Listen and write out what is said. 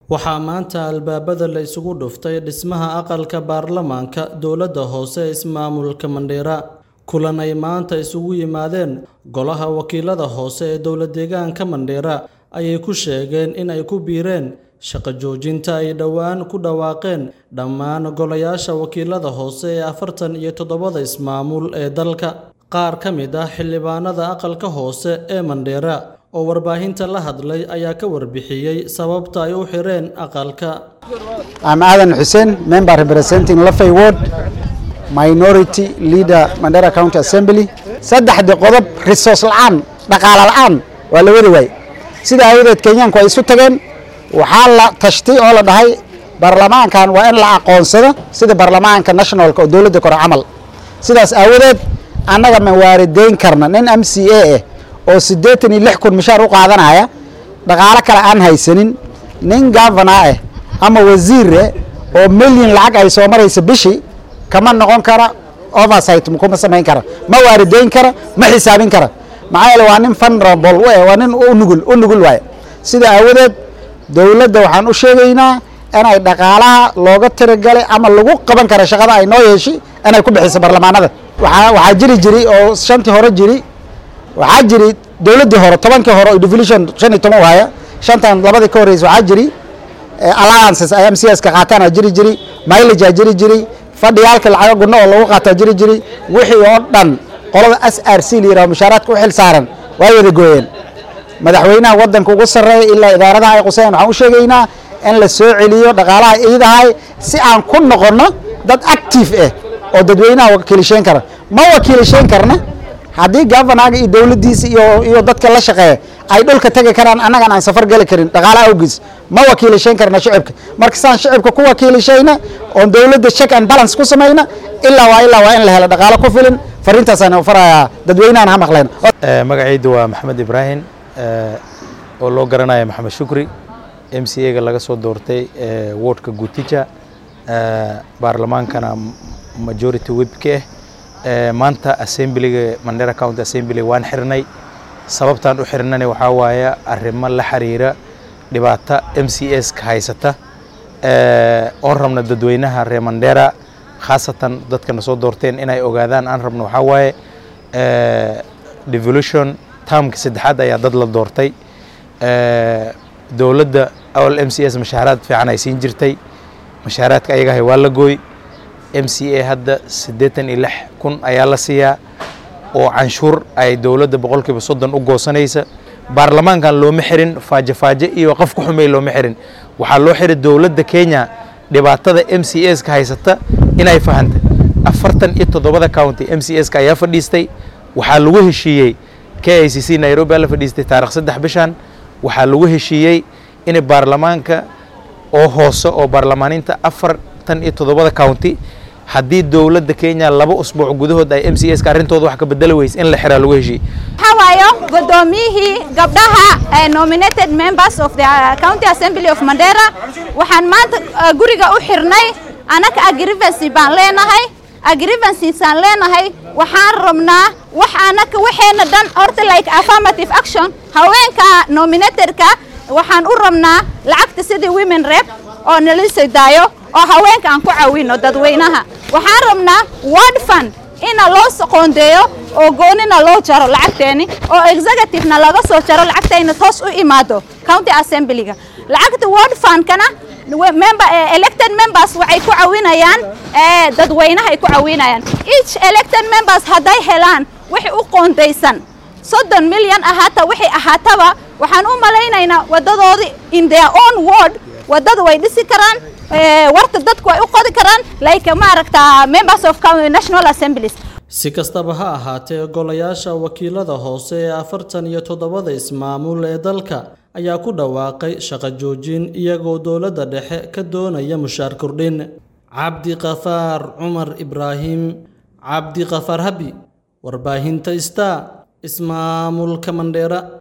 Waxaa maanta albaabada la isugu dhuftay dhismaha aqalka baarlamaanka dowladda hoose ee ismaamulka Mandera. Kulan ay maanta isugu yimaadeen Golaha Wakiilada Hoose ee Dowlad-deegaanka Mandera ayay ku sheegeen in ay ku biireen shaqo joojinta ay dhowaan ku dhawaaqeen dhammaan golayaasha wakiilada hoose ee afartan iyo toddobada ismaamul ee dalka. Qaar ka mid ah xildhibaanada aqalka hoose ee Mandera oo warbaahinta la hadlay ayaa ka warbixiyey sababta ay u xireen aqalka. I'm Adan Hussein, member representing Lafay Ward, Minority Leader Mandera County Assembly. Saddexdii qodob resource la'aan, dhaqaale la'aan waa la wadi waayey. Sida aawadeed Kenyaanku ay isu tageen waxaa la tashtay oo la dhahay baarlamaankan waa in la aqoonsado sida baarlamaanka nationalka oo dowladda kore camal. Sidaas aawadeed annaga ma waarideyn karna nin MCA ah oo siddeetan iyo lix kun mishaar u qaadanaya dhaqaale kale aan haysanin nin governor ah ama wasiir ah oo milyan lacag ay soo maraysa bishii kama noqon kara oversight kuma samayn kara ma waarideyn kara ma xisaabin kara maxaa yeele waa nin vulnerable u eh waa nin u nugul u nugul waaye sida aawadeed dowladda waxaan u sheegaynaa inay dhaqaalaha looga tiragalay ama lagu qaban kara shaqada ay noo yeeshay inay ku bixiso baarlamaanada waxaa waxaa jiri jiri oo shantii hore jiri waxaa jiri dowladdii hore tobankii hore oo devolution shan iyo toban waaya shantan labadii ka horreysay waxaa jiri alliances ay MCS-ka qaataan aa jiri jiri mileage aa jiri jiri fadhiyaalka lacaga gunno oo lagu qaataa jiri jiri wixii oo dhan qolada SRC la yidhaho mushaaraadka u xil saaran way wada gooyeen madaxweynaha waddanka ugu sarreeya ilaa idaaradaha ay qusayaan waxaan u sheegaynaa in la soo celiyo dhaqaalaha iidahay si aan ku noqonno dad active ah oo dadweynaha wakiilisheyn kara ma wakiilisheyn karna haddii governaga iyo dowladdiisa iyo iyo dadka la shaqeeya ay dhulka tegi karaan annagan aan safar geli karin dhaqaalaha awgiis ma wakiilisheyn karna shicibka marka saan shicibka ku wakiilishayna oon dowladda check and balance ku samayna ilaa waa ilaa waa in la helo dhaqaalo ku filan fariintaasaan farayaa dadweynahan ha maqleen magacaydu waa maxamed ibraahim oo loo garanaya maxamed shukri m c a-ga laga soo doortay wardka gutija baarlamaankana majority webka ah maanta assemblyga mandera county assembly waan xirnay sababtaan u xirnana waxaa waaye arrimo la xiriira dhibaato m c s ka haysata oon rabna dadweynaha reer mandera khaasatan dadkana soo doorteen inay ogaadaan aan rabno waxaa waaye devolution taamka saddexaad ayaa dad la doortay dowladda awal m c s mashaaraad fiican ay siin jirtay mashaaraadka ayagahay waa la gooy m c a hadda siddeetan iyo lix kun ayaa la siiyaa oo canshuur ay dowladda boqolkiiba soddon u goosanaysa baarlamaankan looma xirin faaje faaje iyo qof ku xumey looma xirin waxaa loo xiray dowladda kenya dhibaatada m c s ka haysata inay fahantay afartan iyo toddobada county m c s ka ayaa fadhiistay waxaa lagu heshiiyey k i c c nairobi aa la fadhiistay taarikh saddex bishan waxaa lagu heshiiyey in baarlamaanka oo hoose oo baarlamaaninta afartan iyo toddobada county haddii dowladda kenya laba usbuuc gudahood ay m c s ka arrintooda wax ka bedeli weyse in la xiraa lagu heshiiyey waxaa waayo guddoomiyihii gabdhaha nominated members of the county assembly of mandera waxaan maanta guriga u xirnay anaka agrivency baan leenahay agrivencysaan leenahay waxaan rabnaa wax anaka waxeena dhan horta like affirmative action haweenka nominatedka waxaan u rabnaa lacagta sidii women rep oo nalisay daayo oo haweenka aan ku caawino dadweynaha waxaan rabnaa word fund ina loo soqoondeeyo oo goonina loo jaro lacagteeni oo executivena laga soo jaro lacagtayna toos u imaado county assemblyga lacagta word fundkana member elected members waxay ku caawinayaan dadweynaha ay ku caawinayaan each elected members hadday helaan wixii u qoondaysan soddon milyan ahaata wixii ahaataba waxaan u malaynaynaa waddadoodii in their own ward waddada way dhisi karaan warta dadku way u qodi karaan like maaragta members of national assemblies si kastaba ha ahaatee golayaasha wakiilada hoose ee afartan iyo toddobada ismaamul ee dalka ayaa ku dhawaaqay shaqo joojin iyagoo dowladda dhexe ka doonaya mushaar kordhin cabdiqafaar cumar ibraahim cabdiqafaar habi warbaahinta star ismaamulka mandheera